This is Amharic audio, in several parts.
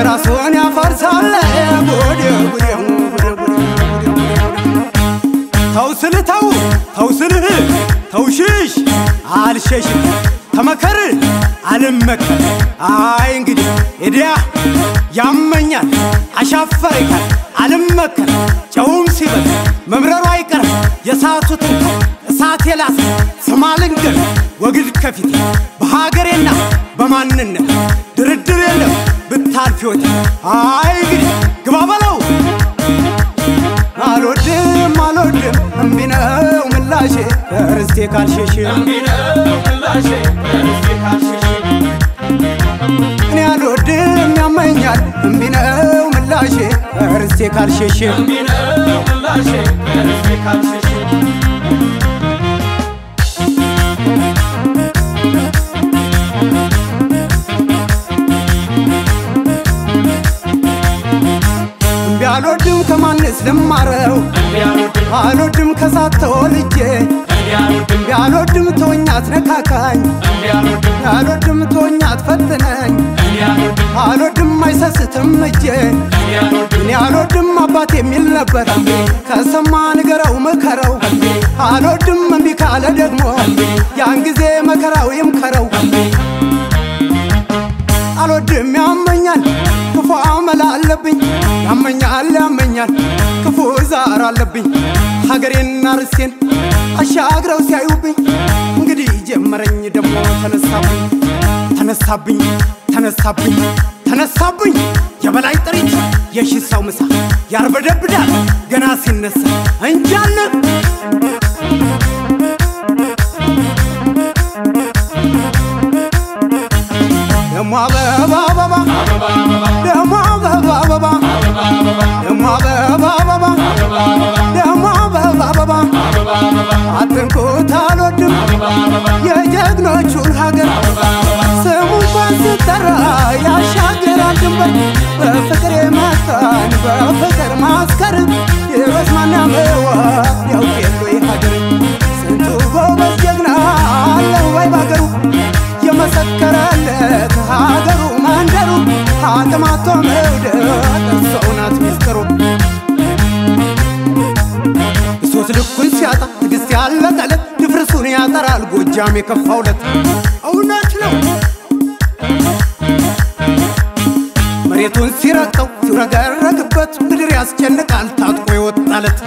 ራሱን ያፈርሳል ጉድ ጉድ ጉድ ጉድ ተው ስልህ ተው ተው ስልህ ተው ሽሽ አልሸሽም ተመከር አልመከር አይ እንግዲህ እዲያ ያመኛል አሻፈረኛል አልመከር ጨውም ሲበል መምረሩ አይቀርም የሳቱትን እሳት የላስ ስማ ልንገር ወግድ ከፊት በሀገሬና በማንነት ድርድር የለም ብታልፍ ሕይወት አይ እንግዲህ ግባ በለው አልወድም አልወድም እምቢ ነው ምላሼ ርስቴ ካልሸሽ እኔ አልወድም ያመኛል እምቢ ነው ምላሼ ርስቴ ካልሸሽ እምቢ አልወድም ከማንስ ልማረው አልወድም ከሳት ተወልጄ እምቢ አልወድም ተወኝ አትነካካኝ አልወድም ተወኝ አትፈትነኝ አልወድም አይሰስትም እጄ እኔ አልወድም አባት የሚል ነበር ከሰማ ንገረው ምከረው አልወድም እምቢ ካለ ደግሞ ያን ጊዜ መከራው ይምከረው አልወድም ያመኛል ክፉ አመል አለብኝ ያመኛል ያመኛል ክፉ ዛር አለብኝ ሀገሬና ርስቴን አሻግረው ሲያዩብኝ እንግዲህ ጀመረኝ ደግሞ ተነሳብኝ ተነሳብኝ ተነሳብኝ ተነሳብኝ የበላይ ጥሪት የሺ ሰው ምሳ ያርበደብዳል ገና ሲነሳ እንጃለ ደሞ አበባ አበባ ደሞ አበባ አበባ ደሞ አበባ አበባ ደሞ አበባ አበባ አትንኩት አልወድም የጀግኖቹን ሀገር ስሙ እንኳን ሲጠራ ያሻግራል ድንበር በፍቅር የመጣን በፍቅር ማስከር የበስማና መዋ ያውቅ የሉ ሀገር ስንቱ ጎበዝ ጀግና አለ ወይ ባገሩ የመሰከረለት ሀገሩ መንደሩ አቅማቶ መውደድ እሰው ናት ሚስጥሩ እሶት ልኩን ሲያጣ ትግስት ያለቀለት ድፍርሱን ያጠራል ጎጃም የከፋውለት እውነት ነው መሬቱን ሲረግጠው ሲውረገረግበት ምድር ያስጨንቃል ታጥቆ ይወጣለት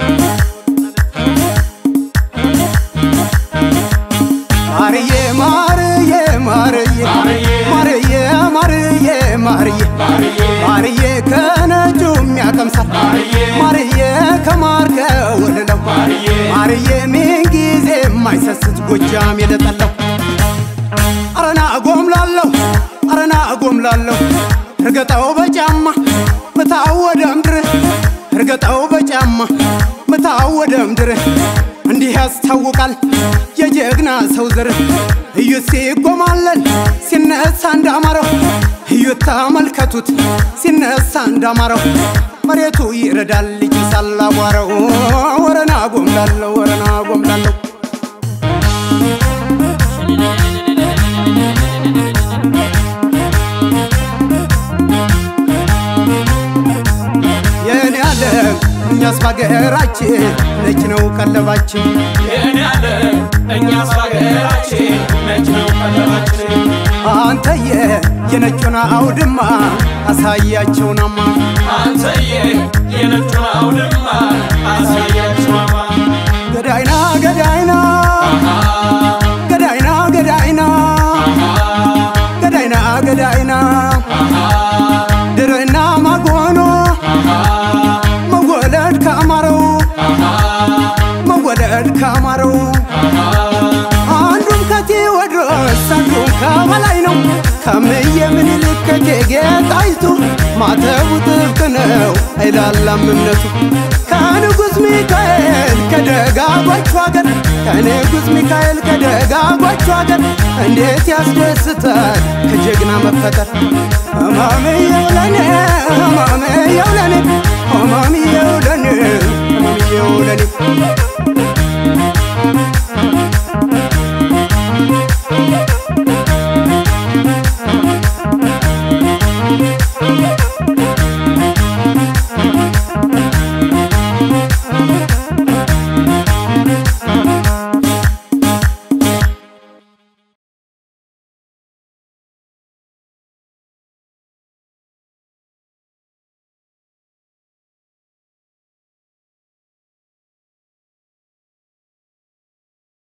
ማርዬ ማርዬ ማርዬ ማርዬ ማርዬ ማርዬ ማርዬ ከነጁ የሚያቀምሳል ማርዬ ከማር ከወለለው ማርዬ ምንጊዜ የማይሰስት ጎጃም የለጠለው አረና ጎምላለሁ አረና ጎምላለሁ እርገጠው በጫማ ምታው ወደ ምድር እርገጠው በጫማ ምታው ወደ ምድር እንዲህ ያስታውቃል የጀግና ሰው ዘር እዩት ሲጎማለል ሲነሳ እንዳማረው እዩት ተመልከቱት ሲነሳ እንዳማረው መሬቱ ይረዳል ይጭሳል አቧራው ወረና ጎምላለሁ ወረና ጎምላለሁ የኔ ዓለም እኛስ ባገራችን ነጭ ነው ቀለባችን የኔ ያለ እኛስ በሀገራችን ነጭ ነው ቀለባችን አንተየ የነጩን አውድማ አሳያቸውናማ አንተዬ የነጩን አውድማ አሳያችኋማ ገዳይና ገዳይና ገዳይና ገዳይና ገዳይና ገዳይና ድርና ማጎኖ መወለድ ከአማረው መወለድ ከአማረው አንዱም ከቴዎድሮስ አንዱም ከበላይ ነው ከምየ ምኒልክ ከእቴጌ ጣይቱ ማተቡ ጥብቅ ነው አይላላም እምነቱ ከንጉሥ ሚካኤል ከደጋጎቹ ሀገር ከንጉሥ ሚካኤል ከደጋጎቹ ሀገር እንዴት ያስደስታል ከጀግና መፈጠር ህማምየው ለኔ ህማምየው ለኔ ህማምየው ለኔ ህማምየው ለኔ